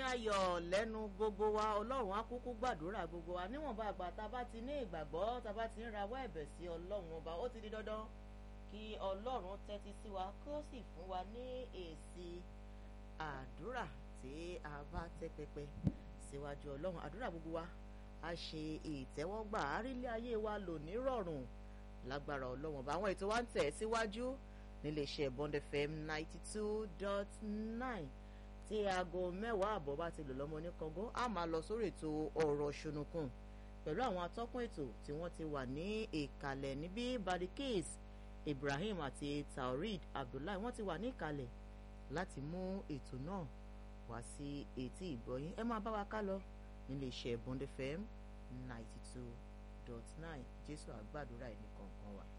ayọ̀ lẹ́nu gbogbo wa ọlọ́run á kúkú gbàdúrà gbogbo wa níwọ̀nba àgbà tá a bá ti ní ìgbàgbọ́ tá a bá ti ń rawọ́ ẹ̀bẹ̀ sí ọlọ́run ọba ó ti di dandan kí ọlọ́run tẹ́tí sí wa kó sì fún wa ní èsì àdúrà tí a bá tẹ́ pẹpẹ síwájú ọlọ́run àdúrà gbogbo wa a ṣe ìtẹ́wọ́gbà àrílẹ̀ ayé wa lò ní rọ̀rùn lágbára ọlọ́run ọba àwọn ètò wa ń tẹ̀ síwájú níléeṣẹ́ Bond FM ninety two dot nine tí aago mẹ́wàá àbọ̀ bá ti lò lọ́mọ ní kọ́ngó a máa lọ sórí ètò ọ̀rọ̀ ṣùnùkùn pẹ̀lú àwọn atọ́kùn ètò tí wọ́n ti wà ní ìkàlẹ̀ níbí Badikis Ibrahim àti Taurid Abdullahi wọ́n ti wà ní ìkàlẹ̀ láti mú ètò náà wá sí etí ìgbọ́yín ẹ máa bá wa ká lọ níléeṣẹ́ Bond FM ninety two dot nine Jésù àgbàdúrà ẹnì kọ̀ọ̀kan wa.